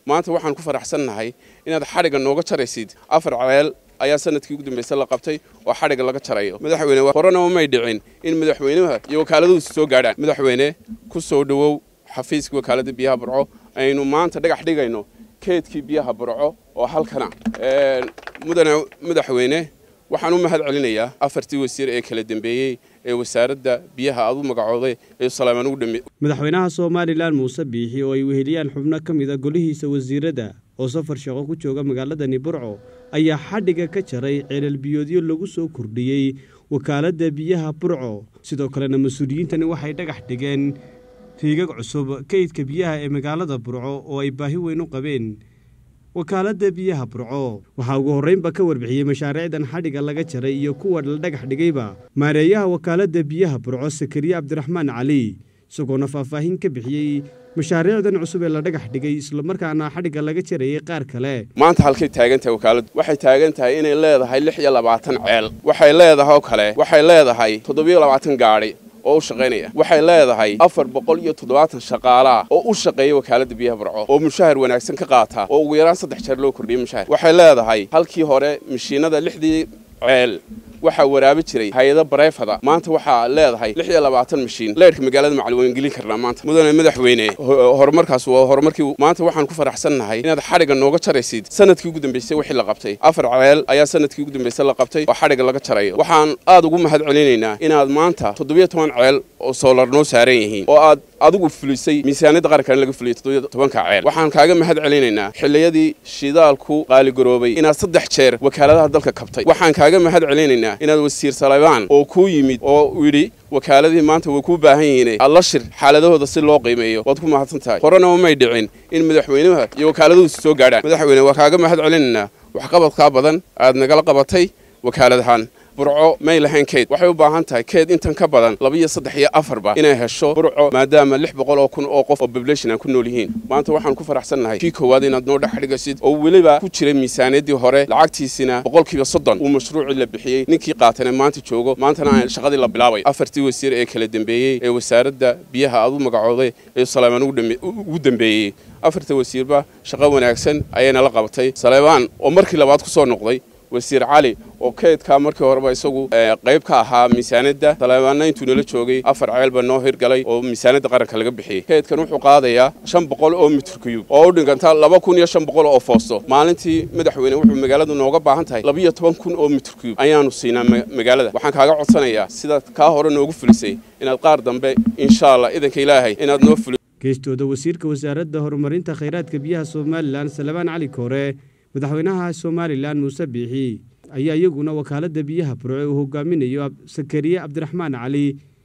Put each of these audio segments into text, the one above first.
maanta waxaan ku faraxsannahay inaad xadhigga nooga jaraysid afar ceel ayaa sanadkii ugu dambaysa la qabtay oo xadhigga laga jarayo madaxweyne horenaba may dhicin in madaxweynaha iyo wakaaladoodu soo gaadhaan madaxweyne ku soo dhowow xafiiska wakaaladda biyaha burco aynu maanta dhagax dhigayno keedkii biyaha burco oo halkana mudane madaxweyne waxaan u mahad celinayaa afartii wasiir ee kala dambeeyey ee wasaaradda biyaha aad u magacooday ee salaamaan ugu dhameey madaxweynaha somalilan muuse biixi oo ay weheliyaan xubno ka mid a golihiisa wasiirada oo safar shaqo ku jooga magaaladani burco ayaa xadhigga ka jaray ceelal-biyoodyo lagu soo kordhiyey wakaaladda biyaha burco sidoo kalena mas-uuliyiintani waxay dhagax dhigeen riigag cusub kaydka biyaha ee magaalada burco oo ay baahi weyn u qabeen wakaaladda biyaha burco waxaa ugu horreynba ka warbixiyey mashaariicdan xadhigga laga jaray iyo kuwa la dhagax dhigayba maareeyaha wakaaladda biyaha burco sakariye cabdiraxmaan cali isagoona faahfaahin ka bixiyey mashaariicdan cusub ee la dhagax dhigay islamarkaana xadhigga laga jarayay qaar kale maanta halkay taagan tahay wakaaladdu waxay taagan tahay inay leedahay lix iyo labaatan ceel waxay leedahay oo kale waxay leedahay toddobiyo labaatan gaadhi oo u shaqaynaya waxay leedahay afar boqol iyo toddobaatan shaqaalaa oo u shaqeeya wakaaladda biyaha burco oo mushahar wanaagsan ka qaata oo ugu yaraan saddex jeer loo kordhiyay mushahar waxay leedahay halkii hore mashiinada lixdii ceel waxaa waraabi jiray hay-ado bareefada maanta waxaa leedahay lix iyo labaatan mashiin leerhka magaalada macali waan gelin karnaa maanta mudane madaxweyne horumarkaas waa horumarkii maanta waxaan ku faraxsannahay inaad xadhigga nooga jaraysid sanadkii ugu dambaysay wixii la qabtay afar ceel ayaa sanadkii ugu dambaysay la qabtay oo xadhigga laga jarayo waxaan aad ugu mahad celinaynaa inaad maanta toddobiyo toban ceel oo soolar noo saaran yihiin oo aad adigu fulisay miisaaniyadda qarankan laga fuliyay toddobiyo tobanka ceel waxaan kaaga mahad celinaynaa xilliyadii shidaalku qaaligaroobay inaad saddex jeer wakaaladaha dalka kabtay waxaan kaaga mahad celinaynaa inaad wasiir salebaan oo kuu yimid oo yidhi wakaaladihii maanta way kuu baahan yihiin alla shir xaaladahooda si loo qiimeeyo waad ku mahadsan tahay horenaba may dhicin in madaxweynaha iyo wakaaladahoodu soo gaadhaan madaxweyne waa kaaga mahad celinaynaa waxqabadkaa badan aad nagala qabatay wakaaladahan burco may lahayn keyd waxay u baahan tahay keyd intan ka badan laba iyo saddex iyo afarba inay hesho burco maadaama lix boqol oo kun oo qof oo population aan ku nool yihiin maanta waxaan ku faraxsannahay kii koowaad inaad noo dhex dhigasid oo weliba ku jiray miisaaniyaddii hore lacagtiisina boqolkiiba soddon uu mashruucii la bixiyey ninkii qaatana maanta joogo maantana aan shaqadii la bilaabay afartii wasiir ee kala dambeeyey ee wasaaradda biyaha aad u magacooday ee salaamaan ugu dambeeyey afarta wasiirba shaqo wanaagsan ayayna la qabatay saleebaan oo markii labaad ku soo noqday wasiir cali oo keydkaa markii horeba isagu qayb ka ahaa miisaaniyadda taleebaanna intuu nala joogay afar ceelba noo hirgalay oo miisaaniyadda qaranka laga bixiyey keydkan wuxuu qaadayaa shan boqol oo mitir kuyub oo u dhiganta laba kun iyo shan boqol oo foosto maalintii madaxweyne wuxuu magaaladu nooga baahan tahay labiyo toban kun oo mitir kuyub ayaanu siinaa magaalada waxaan kaaga codsanayaa sidaad kaa hore noogu fulisay inaad qaar dambe insha allah idanka ilaahay inaad noo fuli geestooda wasiirka wasaaradda horumarinta khayraadka biyaha somalilan salebaan cali koore madaxweynaha somalilan muuse biixi ayaa iyaguna wakaaladda biyaha burco uu hogaaminayo sakariye cabdiraxmaan cali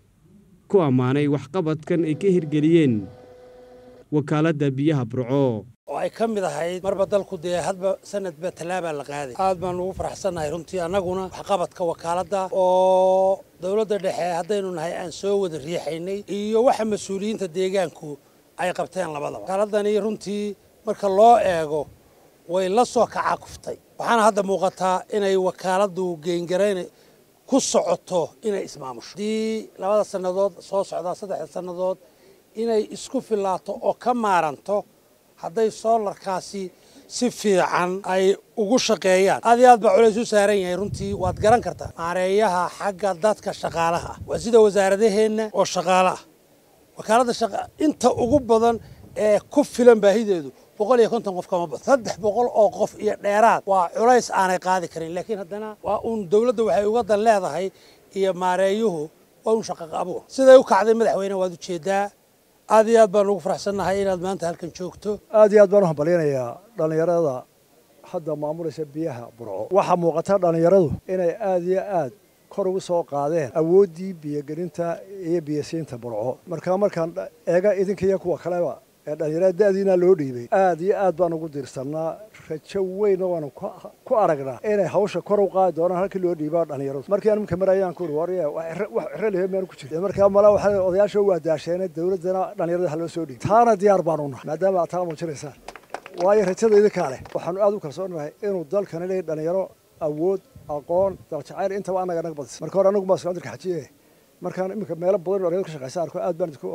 ku ammaanay waxqabadkan ay ka hirgeliyeen wakaaladda biyaha burco oo ay ka mid ahayd marba dalku dee hadba sanadba tallaabaa la qaaday aad baan ugu faraxsannahay runtii annaguna waxqabadka wakaaladda oo dowladda dhexe haddaynu nahay aan soo wada riixaynay iyo waxa mas-uuliyiinta deegaanku ay qabteen labadaba wakaaladani runtii marka loo eego way la soo kacakuftay waxaana hadda muuqataa inay wakaaladdu geengarayn ku socoto inay ismaamusho haddii labada sannadood soo socdaa saddexda sannadood inay isku filaato oo ka maaranto hadday soolarkaasi si fiican ay ugu shaqeeyaan aad iyo aad baa culays u saaran yahay runtii waad garan kartaa maareeyaha xagga dadka shaqaalaha ah waa sida wasaaradaheenna oo shaqaale ah wakaaladda shaqa inta ugu badan ee ku filan baahideedu boqol iyo konton qof kama badan saddex boqol oo qof iyo dheeraad waa culays aanay qaadi karin laakiin haddana waa uun dowladda waxay uga dan leedahay iyo maareeyuhu waa un shaqaqa abuur siday u kacday madaxweyne waad ujeedaa aad iyo aad baan ugu faraxsannahay inaad maanta halkan joogto aad iyo aad baan u hambalyanayaa dhallinyarada hadda maamulaysa biyaha burco waxaa muuqata dhallinyaradu inay aad iyo aad kor ugu soo qaadeen awooddii biyogelinta iyo biyasiinta burco markaa markaan eega idinka iyo kuwa kaleba ee dhallinyarada da'diina loo dhiibay aad iyo aad baan ugu diirsannaa rajo weynna waanu ku aragnaa inay hawsha kor u qaadi doonaan halkii loo dhiibaa dhallinyaradu markii aan imika marayaan ku uri warya wax ciro lehe meanu ku jirta markaa mala waxaa odayaasha waa daasheene dowladdana dhallinyarada ha loo soo dhiibay taana diyaar baanu nahay maadaama aad taa muujinaysaan waayo rajada idinkaa leh waxaanu aad u kalsoonahay inuu dalkani leeyahy dhallinyaro awood aqoon daljacayl intaba annaga naga badisa marka hore anagu baa islaamdirka xajiye markaan iminka meelo badan dhallinyaro ka shaqaysa arko aad baan idinku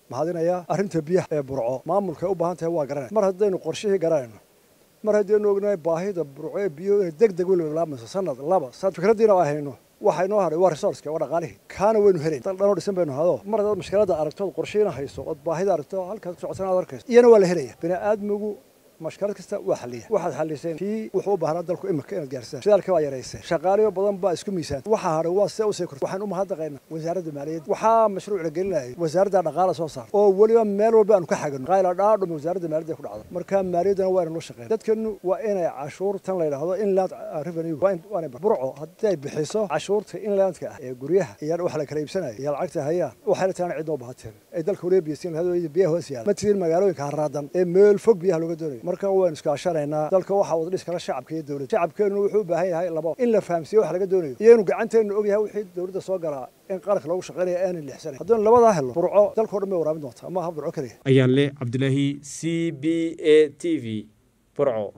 mahadinayaa arrinta biyaha ee burco maamulkay u baahan tahay waa garanaya mar haddaynu qorshihii garanayno mar haddaynu ognahay baahida burco ee biyo inay deg deg weliba bilaabayso sanad laba sanad fikraddiina waa hayno waxa inoo hadhay waa resourceka waa dhaqaalihii kaana waynu helayn dal dhanoo dhisan baynu hado mar haddaad mushkiladda aragtood qorshiina hayso ood baahida aragto halkaad ku socotan aad arkayso iyana waa la helaya bini aadmigu mashkalad kasta waa xaliya waxaad xaliseen kii wuxuu u baahnaa dalku imika inaad gaarsiisaan shidaalka waa yarayseen shaqaaliyo badan baa isku miisaanta waxaa hadhay waa see usii kortay waxaan u mahadnaqaynaa wasaaradda maaliyadda waxaa mashruuc la gelinayay wasaaradda dhaqaala soo saar oo weliba meel walba aanu ka xagano qayla dhaadhuma wasaaradda maaliyadda ku dhacda marka maaliyaddana waa inanu shaqeyn dadkanu waa inay cashuurtan la yidhaahdo inland revenue waanay burco haddii ay bixiso cashuurta inlandka ah ee guryaha iyo wax la kala iibsanaya iyo lacagta hayaan waxayna taana cidnoo baahateen ay dalka waliba biyasiin hadooyada biyaha hoos yaala ma tirin magaalooyinka haraadan ee meel fog biyaha looga doonayo marka waynu iskaashanaynaa dalka waxaa wada dhis kala shacabka iyo dowladda shacabkeennu wuxuu u baahan yahay labo in la fahamsiiyo wax laga doonayo iyo inuu gacanteennu og yahay wixii dowladda soo galaa in qaranka loogu shaqaynaya aanan lixsanayn haddaynu labadaa helno burco dalkao dhan bay waraabin doontaa maaha burco keliya ayaan leh cabdilaahi c b a t v burco